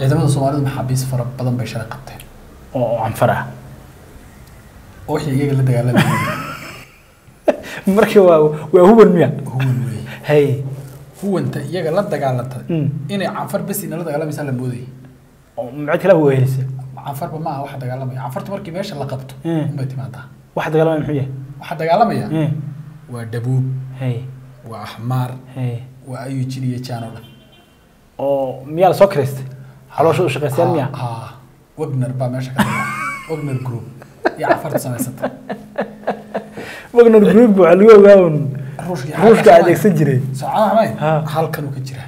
ciidamada soomaalidu maxaabiis fara badan bay shalay qabteen oo oo canfar ah oo wixii iyaga la dagaalamayay marka waa waa huban miya huwan weeye hay huwanta iyaga la dagaalantay Mm. inay canfar besina la dagaalamaysaa la moodayay oo mid kale waa helisa canfarba ma aha waxa dagaalamaya canfarta markii meesha la qabto Mm. unbay timaadaa wax dagaalamay muxuu yahay waxaa dagaalamaya Mm. waa dhabuub hay waa axmaar hay waa ayujin iyo jaan oo dhan oo miyaa la soo kiraystay caloosha u shaqaystaan miya Ha, ha. wagner baa meesha ka dagaalama wagner group iyo canfarta samaysata wagner group waxaa lagu ogaa un ruushka ruushka adeegsan jiray socon xamayn Ha. halkan uu ka jira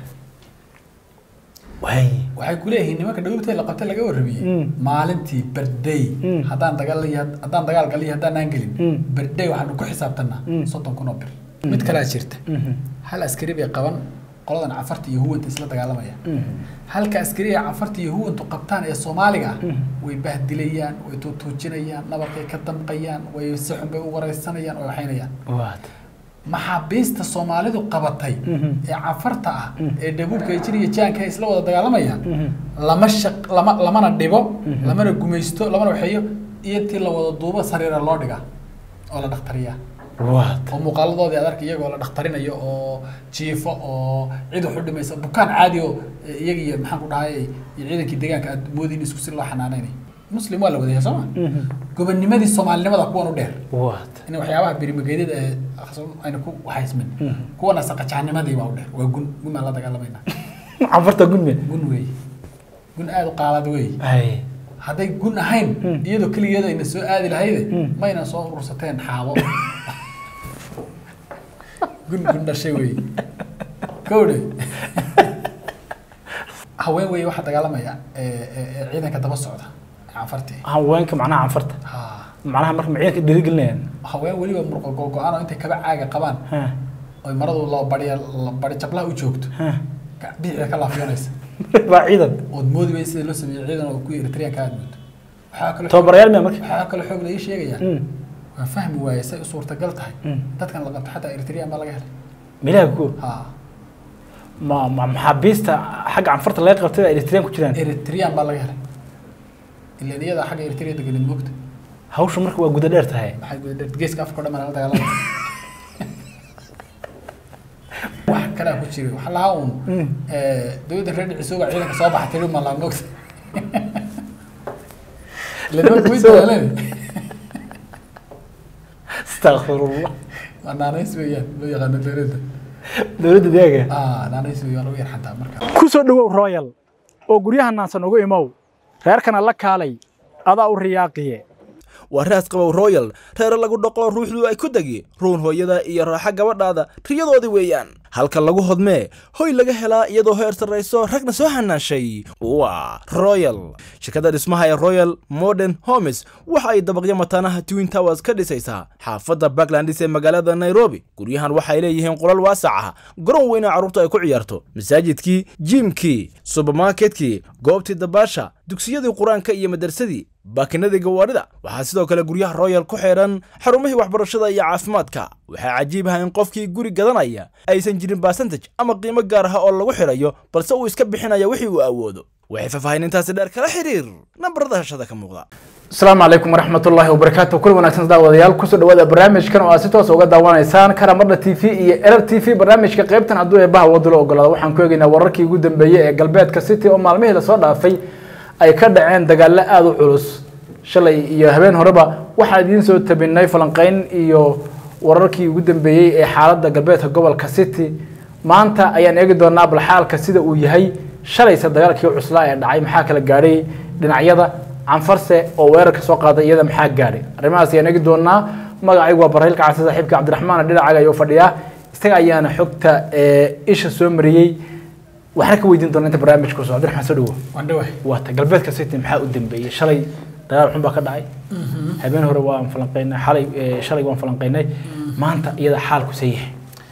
way waxay ku leeyihiin nimanka dhawrta la qabtay laga warramiyey Mm. maalintii berday Mm. haddaan dagaal haddaan dagaal galiyo haddaan aan gelin Mm. berday waxaanu ku xisaabtanaa Mm. soddon kun oo bir mid kalaa jirta Mhm. hal askari bay qaban qoladan cafarta iyo huwanta isla dagaalamaya Mhm. halka askariga cafarta iyo huwantu qabtaan ee soomaaliga ah Mm. way bahdilayaan way tuutuujinayaan nabarkay ka damqayaan way si xun bay u wareysanayaan way waxaynayaan waad maxaabiista soomaalidu qabatay Mhm. ee cafarta ah Mm. ee dhabuubka jir iyo jaanka ay isla wada dagaalamayaan Mhm. lama shaq lama lamana dhibo Mhm. lamana gumaysto lamana waxeeyo iyo intii la wada duubo sariira loo dhigaa oo la dhakhtariyaa waad oo muuqaaladoodii aad arka iyagoo la dhakhtarinayo oo jiifo oo cid wax u dhimaysa bukaan caadi oo eh, iyaga iyo maxaan ku dhahay iyo ciidankii deegaanka aad moodin isku si loo xanaanaynay muslim waa la wadaya sooma Mhm. gobonimadii soomaalinimada kuwan u dheer waad in waxyaabaha birimageedyada ee aqso- ayna ku waxaysmin Mhm. kuwana saqajaanimadii baa u dheer waa gun gun baan la dagaalamayna canfarta gudmiya gun weeye gun aada u qaalad weeye hay hadday gun ahayn Mm. iyadoo keligeeda ayna soo aadi lahayde Mm. mayna soo urursateen xaabo gun gun dhashay wey kowdhe haween wey waxaa dagaalamaya ee- ee ee ciidanka daba socda cafartii haweenka macnaha canfarta ha macnaha marka ma ciidanka dhiirigelinayaan haween weliba murqo gogo-aan oo intay kaba caaga qabaan ha oy maradu loo bariya la bari jablaha u joogto ha ga- bidixda ka laafiyanaysa waa ciidan ood moodi bay sida loo sameeyey ciidan oo kuwii eritreanka aad moodo waxaa kaloo tababarayaal miya marka waxaa kaloo xoog la ii sheegayaa Mm. waan fahmi waaye say u suurtagal tahay Mm. dadkan la qabto xataa eritrean baa laga helay milaha ku ha ma ma maxaabiista xagga canfarta laga qabtay eritrean ku jiraan eritrean baa laga helay ilan iyada xagga eritrea deganeed moogta hawsha marka waa guda dheer tahay maxay guda dheer geeska afka o dhan baa la dagaalamaya wax kalaa ku jira waxaa lahaa uun Mm. dowladda reer dhicisooga ciidanka soo baxa tiri malaa moogta lanima kuwi dagaaleen astaqfirullah waa naanays weeyaan loo yaqaano dowladda dowladda deega ah naanays weeyaan waa lagu yar xantaa marka ku soo dhowow royal oo guryaha naansan ugu imow reerkana la kaalay adaa u riyaaqiye waa raas qabow royal reere lagu dhoqo ruuxdu ay ku degi ruun hooyada iyo raaxa gabadhaada riyadoodii weeyaan halka lagu hodmee hoy laga helaa iyadoo heer sarrayso ragna soo hanaashay waa royal shirkadda dhismaha ee royal modern homes waxa ay dabaqyo mataanaha twin towers ka dhisaysaa xaafadda backlandis ee magaalada nairobi guryahan waxay leeyihiin qolal waasac ah garoon weyna carruurtu ay ku ciyaarto masaajidkii jiimkii subermarketkii goobtii dabaasha dugsiyadii qur-aanka iyo madarsadii baakinadii gawaarida waxaa sidoo kale guryaha royal ku xidhan xarumihii waxbarashada iyo caafimaadka waxaa cajiib ah in qofkii guri gadanaya aysan jirin basantage ama qiimo gaar ah oo lagu xidhayo balse uu iska bixinaya wixii uu awoodo waxay faahfaahinintaasi dheer kala xiriir nambarada hashada ka muuqda asalaamu calaykum waraxmat ullaahi wabarakaatu kul wanaagsan daawadayaal kusoo dhawaada barnaamijkan oo aad si toos uga daawanaysaan karamadha t v iyo erar t v barnaamijka qaybtan hadduu eebaha wadalo ogolaado waxaan ku eegaynaa wararkii ugu dambeeyey ee galbeedka city oo maalmihii lasoo dhaafay ay ka dhaceen dagaallo aada u culus shalay iyo habeen horeba waxaan idiin soo tabinay falanqeyn iyo wararkii ugu dambeeyey ee xaaladda galbeedka gobolka city maanta ayaan eegi doonaa bal xaalka sida uu yahay shalayse dagaalkii cuslaa ee dhacay maxaa kala gaadhay dhinacyada canfarse oo weerarka soo qaaday iyada maxaa gaadhay arrimahaas ayaan eegi doonaa magacaygu waa barreylka casi saaxiibka cabdiraxmaan dhinacaga ayuu fadhiyaa isaga ayaana xogta ee isha soo mariyey waxna ka weydiin doona inta barnaamijka ku socdo cabdiraxmaan soo dhawo waan dhawahay waata galbeedka city maxaa u dambeeyey shalay dagaal xun baa ka dhacay habeen hore waan falanqeynay xalay eh, shalay waan falanqeynay maanta iyada xaalku see yahay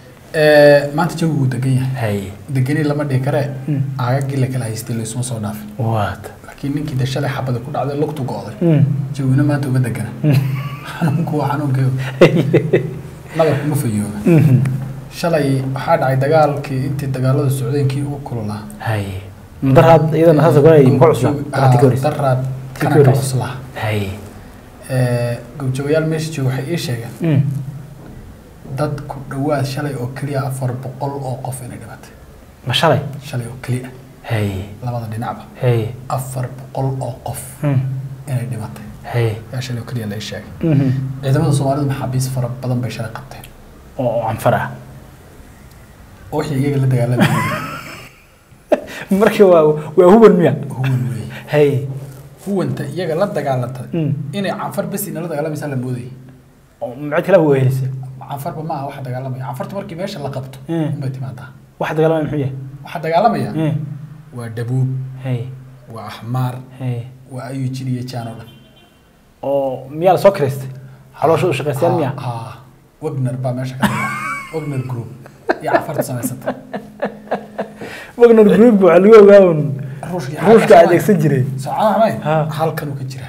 maanta jawigu wuu degan yahay hay degani lama dhihi karee aagagii la kala haystay laysuma soo dhaafin waata laakiin ninkii de shalay xabada ku dhacday lugtu go'day jawina maanta uma degana xanuunku waa xanuunkeedu nabarku ma fayooba shalay waxaa dhacay dagaalkii intii dagaalada socdeenkii ugu kululaa hay daraad iyadana saas oo kale ay muxuu cuslaa daraadtii ka horreysay daraad Tii ka kana ka horreysay. cuslaa hay Eh, goobjoogayaal meesha jooga waxay ii sheegeen Mm. dad ku dhowaad shalay oo keliya afar boqol oo qof inay dhimatay ma shalay shalay oo keliya hay labada dhinacba hay afar boqol oo qof Mm. inay dhimatay hay yaa shalay oo keliya la ii sheegay Mhm. ciidamada soomaalidu maxaabiis fara badan bay shalay qabteen oo oo canfar ah oo wixii iyaga la dagaalamayay marka waa waa huban miya huwan weeye hay huwanta iyaga la dagaalantay Mm. inay canfar bes inala dagaalamaysaa la moodayay oo macid kale waa helisay canfarba ma aha waxa dagaalamaya canfarta markii meesha la qabto Mm. unbay timaadaa waxa dagaalamaya muxuu yahay waxaa dagaalamaya Mm. waa dhabuub hay waa axmaar hay waa ayujin iyo jaan oo dhan oo miyaa la soo kiraystay caloosha u shaqaystaan miya Ah, ah. wagner baa meesha ka tagaa wagner group iyo cafarta samaysata wagner group waxaa lagu ogaa un ruushka ruushka adeegsan jiray socon xamayn Ha. halkan uu ka jira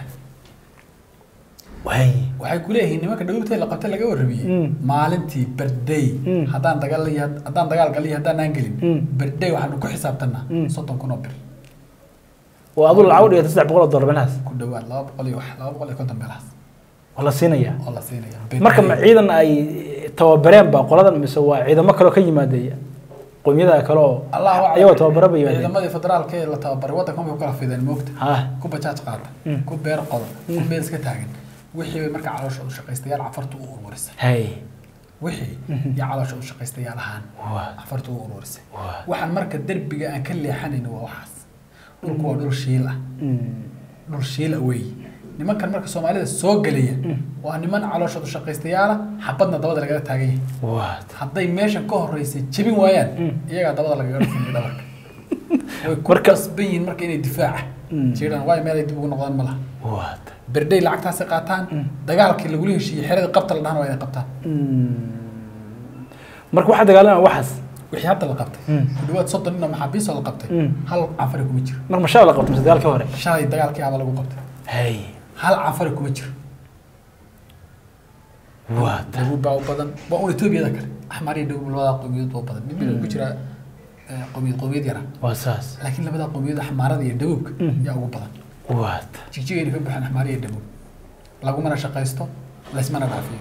way waxay ku leeyihiin nimanka dhawibtay la qabtay laga warramiyey Mm. maalintii berday Mm. haddaan dagaal haddaan dagaal galiyo haddaan gelin Mm. berday waxaanu ku xisaabtanaa Mm. soddon kun oo bir oo aduu lacag u dhigata saddex boqol oo dollar meelahaas ku dhawaad laba boqol iyo wax laba boqol iyo konton meelahaas oo la siinaya oo la siinaya marka ma ciidan ay tababareen ba qoladan mise waa ciidamo kaloo ka yimaadaya qowmiyada kale oo allahu aclam. ayagoo tababaro ba yimaadeen ciidamadii federaalka ee la tababaray waddanka way ku kala fideen moogta ha ku bajaaj qaata Mm. ku beer qoda ku meel iska taagan wixii bay marka caloosha u shaqaystayaal cafartu u ururisay hay wixii iyo caloosha u shaqaystayaal ahaan waa cafartu u ururisay waa waxaan marka derbiga aan ka leexanayn waa waxaas dhulku waa dhul shiil ah Mm. dhul shiil ah weeye nimankan marka soomaalida soo gelaya waa niman caloosha u shaqaystayaala xabadna dabada lagala taagan yahay waa hadday meeshan ka horeysay jebin waayaan Mm. iyagaa dabada lagaga dhufinaya dhabarka way ku Marka- qasban yihiin marka inay difaaca Mm. jiiraan waayo meel ay dib ugu noqdaan ma laha waa berday lacagtaasi qaataan dagaalkii lagula heshiiyey xeradii qabta la dhahana waa inay qabtaan marka waxaa dagaalamaya waxaas wixii hadda la qabtay Mm. ku dhawaad soddon nin oo maxaabiis oo la qabtay Mm. hal canfari kuma jiro marka mashaa la qabto mise dagaalkii hore shalay dagaalkii aba lagu qabtay hay hal canfari kuma jiro waa dhabuub baa u badan waa un etoobiyada kale axmar iyo dhabuub labadaa qowmiyadood baa u badan mid mid ku jira eh, qowmiyad qowmiyad yara waa saas laakiin labadaa qowmiyad axmaarada iyo dhabuubka Mm. yaa ugu badan waa jigjigayna ka buuxaan axmaar iyo dhabuub lagumana shaqaysto laysmana dhaafiyo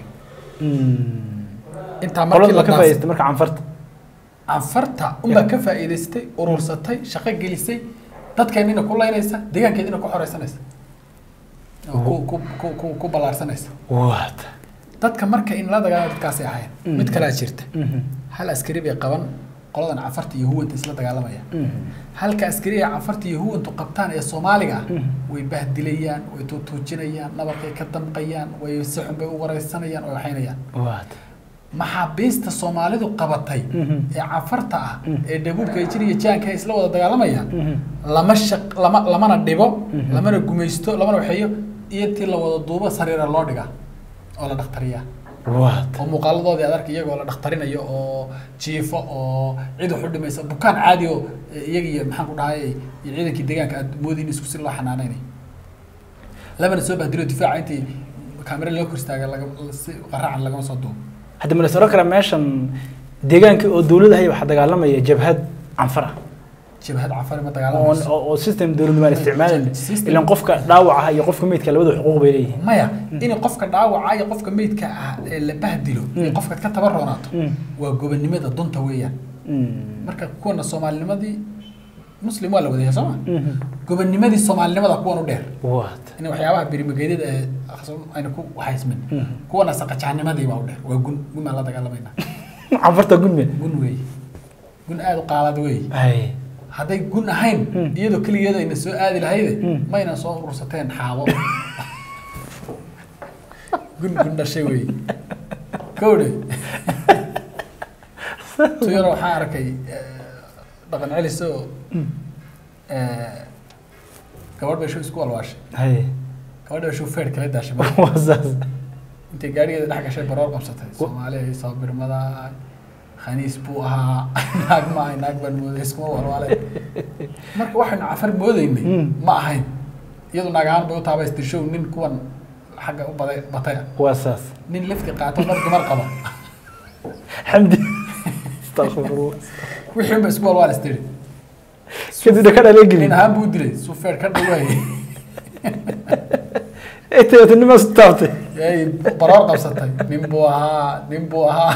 intaa markii qolada la ma ka dhaafo faa'idaystay marka canfarta anfarta unbaa ka faa'iidaystay urursatay shaqo gelisay dadkeennina ku laynaysa deegaankeedina ku xoreysanaysa oo ku ku ku ku ku ballaarsanaysa waa dadka marka in la dagaalamo dadkaasay ahayn Mm. mid kalaa jirta hal askari bay qaban qoladan cafarta iyo huwanta isla dagaalamaya halka askari ee cafarta iyo huwantu qabtaan ee soomaaliga ah Mm. way bahdilayaan way tuutuujinayaan nabarkay ka damqayaan way si xun bay u wareysanayaan oo waxaynayaan waa maxaabiista soomaalidu qabatay Mhm. ee cafarta ah Mm. ee dhabuubka jir iyo jaanka ay isla wada dagaalamayaan Mhm. lama shaq lama lamana dhibo Mhm. lamana gumaysto lamana waxeeyo iyo intii la wada duubo sariira loo dhigaa oo la dhakhtariyaa waa oo muuqaaladoodii aad arka iyagoo la dhakhtarinayo oo jiifo oo cid wax u dhimaysa bukaan caadi oo eh, iyaga iyo maxaan ku dhahay iyo ciidankii deegaanka aad moodiin isku si loo xanaanaynay labana soo bahdilo difaaca intii kaamera loo kor istaaga laga si qaraacan lagama soo duubo hadda ma la saro karaa meeshan deegaanka oo dowladda haya waxaa dagaalamaya jabhad canfar ah jabhad cafari ma oo dagaalamayso oo- oo system dowladnimo aan isticmaalin System. ilan qofka dhaawaca iyo qofka meydka labada xuquuq bay leeyihiin maya in qofka dhaawaca iyo qofka meydka ah ee la bahdilo iyo Mm. qofka ka tabaroonaato Mm. waa gobonimada dunta weeyaan Mm. marka kuwana soomaalinimadii muslim waa la wadaya sooma Mhm. gobonimadii soomaalinimada kuwan u dheer waa in waxyaabaha birimageedyada ee aqso- ayna ku waxaysmin Mhm. kuwana saqajaanimadii baa u dheer waa gun gun baan la dagaalamayna canfarta gudme gun weeye gun aada u qaalad weeye hay hadday gun ahayn Mm. iyadoo keligeeda ayna soo aadi lahayde Mm. mayna soo urursateen xaabo gun gun dhashay weeye kowdhe tu yaro waxaan arkay eh, dhaqan celis oo eh, gabadh bay shu isku walwaashay hay gabadha bay shu feer kala daashay waa saas intay gaarigeeda dhex gashay baroor qabsatay soomaali ay soo birmada khaniis buu ahaa naag ma ahay naag baan mooday iskuma walwaalay marka waxaynu cafar moodaynay Mm. ma ahayn iyadu naag ahaan bay u taabaystishow nin kuwan xagga u baday batay ah waa saas nin lifti qaato dhar dumar qaba xamdi astaqfirullah wixii unba isku walwaal istiri kadibna ka dhalay nin gelin ahaan buu dilay suu feer ka dhawaayay eetanima su taabtay yay baroor qabsatay nin buu ahaa nin buu ahaa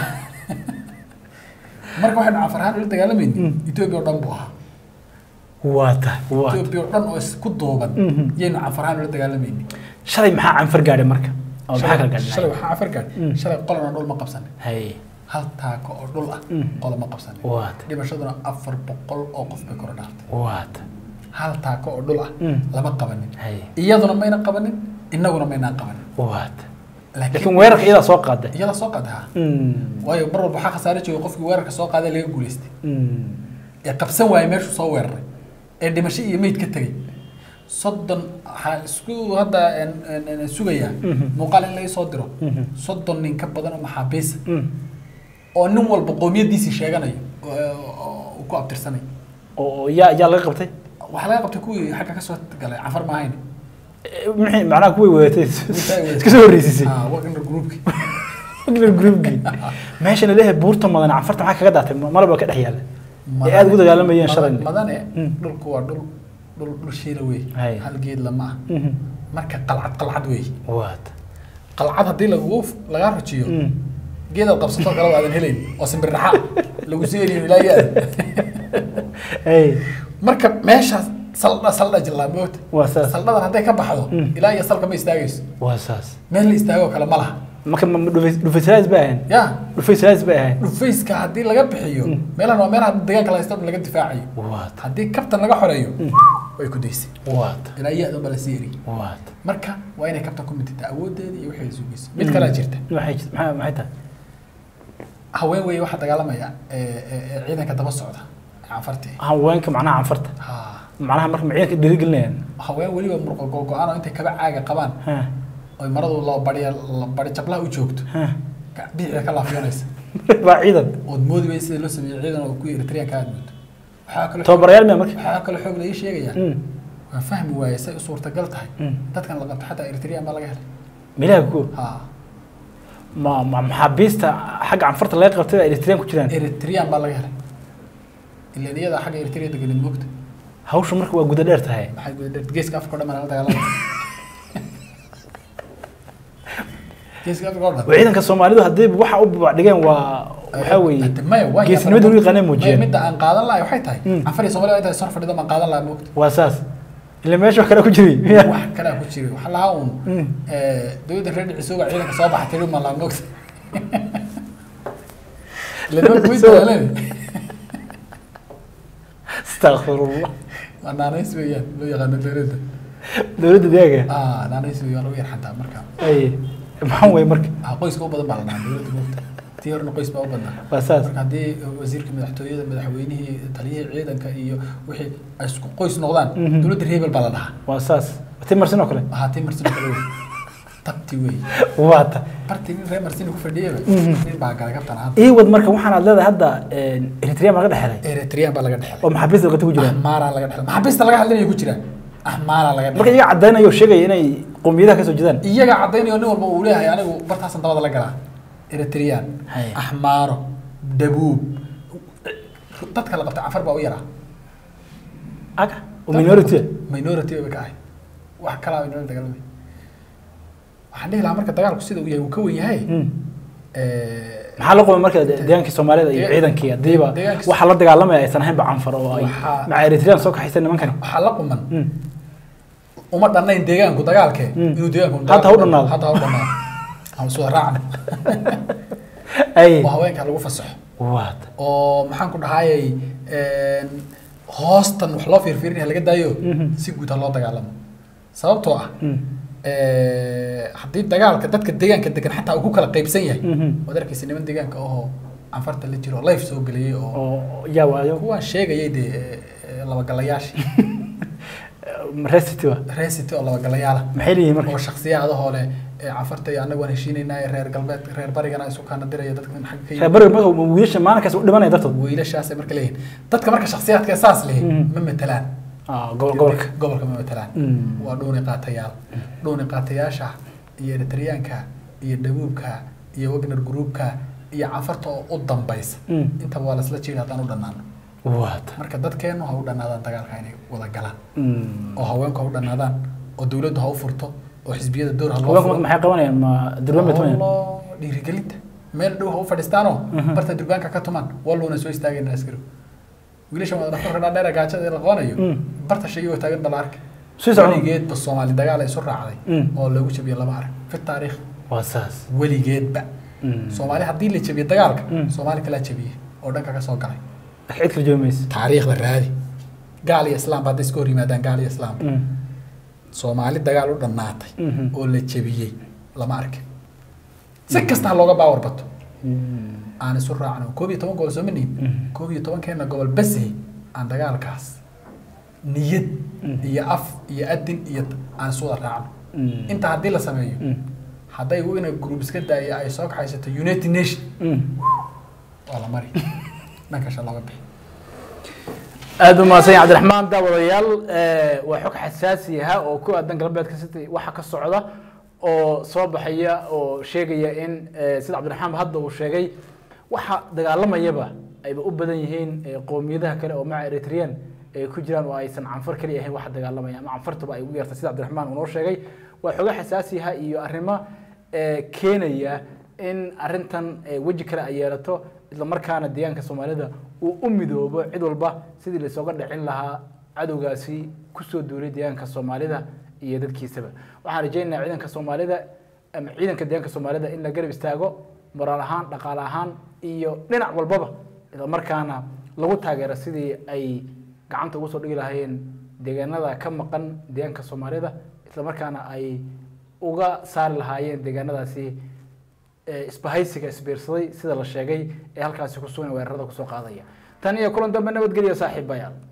marka waxaynu canfarhaan ula dagaalamayni etoobiya oo dhan buu ahaa waa tahay waa tahay. etoobiya oo dhan oo isku duuban Mhm. yaynu canfarhaan ula dagaalamayni shalay maxaa canfar gaadhay marka oo maxaa kala shalay shalay gaadhay waxaa canfar gaadhay Mm. shalay qolana dhul ma qabsanin hay hal taako oo dhul ah Mm. qola ma qabsanin waa tahay dhimashaduna afar boqol oo qof bay kor dhaaftay waa tahay hal taako oo dhul ah Mm. lama qabanin hay iyaduna mayna qabanin innaguna maynaan qabanin waa tahay laakiin weerarka iyadaa soo qaaday iyada soo qadaha Mm. waayo mar walba waxaa khasaare joogay qofkii weerarka soo qaaday laga guulaystay Mm. ee qabsan waayay meeshuu soo weeraray ee dhimasho iyo meyd ka tegay soddon waxaa isku hadda en- en- en- sugayaa Mhm. muuqaal in laga soo diro Mhm. soddon nin ka badan oo maxaabiisa Mm. oo nin walba qoomiyadiisii sheeganayo oo- oo uu ku abtirsanay oo yaa yaa laga qabtay waxaa laga qabtay kuwii xagga ka soo galay cafar maahayn Eh, maxay macnaha kuway weedatay weedatay. iska soo horreysisay Ah, wagner groupki wagner groupkii meeshana leeyahay buurta madan canfarta maxaa kaga daatay malaba ka dhex yaala ee aada ugu dagaalamayeen shalay madane Mm. dhulku waa dhul dhul dhul shiila wey Hay. hal geed lama ah Mhm. marka qalcad qalcad wey waad qalcad haddii lagu lagaa rajiyo Mm. geedaad qabsato kale waadan helayn oo simbir dhaxa lagu siinayo ilaa yaad hey marka meeshaas saldha saldha jillaa moogta waa saas saldhadan hadday ka baxdo Mm. ilaa iyo salka ma istaagayso waa saas meel la istaagoo kale ma laha marka ma dhufaysalaas bay ahayn ya dhufaysalaas bay ahayn dhufayska haddii laga bixiyo meelahan waa meelaha deegaanka la haysto dhan laga difaacayo waad haddii kabtan laga xoreeyo way ku daysay waad ilaa yaad ba la sii eri waad marka waa inay kabtan ku mitita awoodeeda iyo waxay sugaysa mid kalaa jirta maxay jir- maxay maxay tahay haween weeye waxaa dagaalamaya ee- ee ee ciidanka daba socda canfartii haweenka macnaha canfarta ha macnaha marka maciidanka dhiirigelinayaan haween weliba murqa googo-aan oo intay kaba caaga qabaan ha oy maradu laba bariya la bari jablaha u joogto ha ka- bidixda ka laafiyanaysa waa ciidan ood moodi weysa sida loo sameeyey ciidan oo kuwii eritreanka aad moodo waxaa kaloo tababarayaal miya marka waxaa kaloo xoog la ii sheegayaa Mm. waan fahmi waayey say u suurtagal tahay Mm. dadkan la qabto xataa eritrean baa laga helay meelaha ku ha ma ma maxaabiista xagga canfarta laga qabtay baa eritrean ku jiraan eritrean baa laga helay ilan iyada xagga eritrea deganid moogta hawsha marka waa guda dheer tahay maxay guda dheer geeska afrika o dhan baa nala dagaalamaya geeska afrika o dhan waa ciidanka soomaalidu haddii waxa u dhigeen waa waxaa weeye Hade maya waa geesinimada u yaqaanay muujiyeen midda aan qaadan lahay waxay tahay Mm. anfari soomaliya inta sor fadhida baan qaadan lahaa moogta waa saas ila meesha wax kale ku jiray miya wax kalaa ku jiray waxaa lahaa uun Mm. dowladda reer dhicisoga ciidanka soo baxa tiri ma laa moogta ila dowlad kuwii dagaaleen astaqfirullah waa naanays weeyaan loo yaqaano dowladda dowladda deegaga ah naanays weeyaan lagu yar xantaa marka ay maxaa weeye marka ah qoyska u badan baa la dhahaa dowladda moogta tii horena qoys baa u badnaa waa saas marka haddii wasiirka madaxtooyada madaxweynihii taliyihii ciidanka iyo wixii ay isku qoys noqdaan Mhm. dowladda reebel baa la dhahaa waa saas ti marsin oo kale ahaatii marsino kale wey tabti wey waa ta bartii nin reer marsino ku fadhiyaba Mhm. nin baa galay kabtan ahaan ii wad marka waxaan aad leedahay hadda eritrea ma laga dhexelay eritrean baa laga dhexelay oo maxaabiista dalkata ku jiraan ahmaaraa laga dhexelay maxaabiista laga hadlinaya ku jiraan ahmaaraa laga marka dhexelay iyaga caddaynaya oo sheegaya inay qowmiyadaha ka soo jeedaan iyaga caddaynayo nin walba uu leeyahay anigu bartaasan dabada la galaa eritrean Hay. ahmaaro dabuub dadka la qabta cafar baa u yaraa aga oo minority minority bay ka ahay wax kalaa bay nolol dagaalamay waxaan dhihi lahaa marka dagaalku sida uu yahay uu ka wen yahay Mm. Eh, maxaa la qaba marka deegaankii soomaalida iyo Deega- ciidankii haddiiba deegaanka- waxa la dagaalamaya aysan ahaynba canfar oo ay Waxaa- maca eritrean soo kaxaysan nimankani waxaa la quman Mm. uma dhannayn deegaanku dagaalkee Mm. inuu deegaanku Hadda ha u dhannaado. hadda ha u dhannaado aan iswada raacno ay oo haweenka lagu fasaxo waad oo maxaan ku dhahayay hoostan wax loo fiirfiirinaya laga daayo Mhm. si guud ha loo dagaalamo sababtoo ah Mm. haddii dagaalka dadka deegaanka degan xataa uu ku kala qaybsan yahay Mhm. waad arkaysa niman deegaanka ahoo canfarta la jiro life soo geliyey oo oo yaa waayo kuwaan sheegayay dee eh, eh, labagalayaashii resity wa resity oo labagalayaala maxay leeyihiin marka oo shaksiyadahoo leh ee canfarta iyo annagu waan heshiinaynaa ee reer galbeed reer barigana isu kaana diraya dadkan xagga ka reer yimid bariga marka wiilasha maalinkaas u dhimanaya dartood wiilashaasay marka leeyihin dadka marka shaksiyaadka ee saas lehi Mhm. ma matelaan Ah, go- gobolka gobolka ma matelaan Mm. waa dhuuni qaatayaal dhuuni qaatayaasha iyo eritreyaanka iyo dhabuubka iyo wagner groupka iyo canfarta oo u dambaysa Mm. intaba waa lasla jeeda haddaan u dhannaano waata marka dadkeenu ha u dhanaadaan dagaalka inay wada galaan Mm. oo haweenku ha u dhanaadaan oo dowladdu ha u furto oo xisbiyada door ha loo haweenku furo maxay qabanayaan ma durban bay tumayaan Wallo, dhiirigelinta meel dhow ha u fadhiistaanoo barta durbaanka ka tumaan walluuna soo istaagayna askari wiilashan wada dhafarka dhaadheera gaajada la qabanayo Mm. barta shayoo taagan bala arki Sii socon. weligeedba soomaali dagaal ay isu raacday Mm. oo lagu jabiyo lama arag fi taariikh waa saas weligeedba Mm. soomaali haddii la jabiyo dagaalka Mm. soomaali kalaa jabiyey oo dhanka ka soo galay cid kala joogi maysa taariikhda raadi gaal iyo islaamba hadday iska hor yimaadaan gaal iyo islaamba Mm. soomaali dagaal u dhannaatay Mhm. oo la jabiyey lama arkin si kasta ha looga baawar bato Mm. aan isu raacno koob iyo toban gobol soo manihin Mhm. koob iyo tobankeena gobol basey aan dagaalkaas niyad iyo af iyo adin iyo aan isu wada raacno Mm. intaa haddii la sameeyo Mm. hadday ina group iska daaya ay soo kaxaysato united nation Mm. waa la mari dhankasha looga bixi aada u mahadsan yahay cabdiraxmaan daawadayaal eh, waa xog xasaasi ah oo ku aadan galbeedka city waxa ka socda oo soo baxaya oo sheegaya in eh, sida cabdiraxmaan hadda uu sheegay waxa dagaalamayaba ayba u badan yihiin eh, qowmiyadaha kale oo maca eritrean ay ku jiraan oo aysan canfar kaliya ahayn waxa dagaalamaya ama canfartaba ay ugu yartay sida cabdiraxmaan uu noo sheegay waa xogo xasaasi ah iyo arrimo eh, keenaya in arrintan eh, weji kale ay yeelato isla markaana deegaanka soomaalida uu u midoobo cid walba sidii lasooga dhicin lahaa cadowgaasi kusoo duulay deegaanka soomaalida iyo dadkiisaba waxaan rajaynayaa ciidanka soomaalida ama ciidanka deegaanka soomaalida in la garab istaago moraal ahaan dhaqaale ahaan iyo dhinac walbaba isla markaana lagu taageero sidii ay gacanta ugu soo dhigi lahaayeen deegaanada ka maqan deegaanka soomaalida isla markaana ay uga saari lahaayeen deegaanadaasi ee isbahaysiga isbiirsaday sida la sheegay ee halkaasi ku sugan weerarada kusoo qaadaya tan iyo kulan dambe nabadgelya saaxiibayaal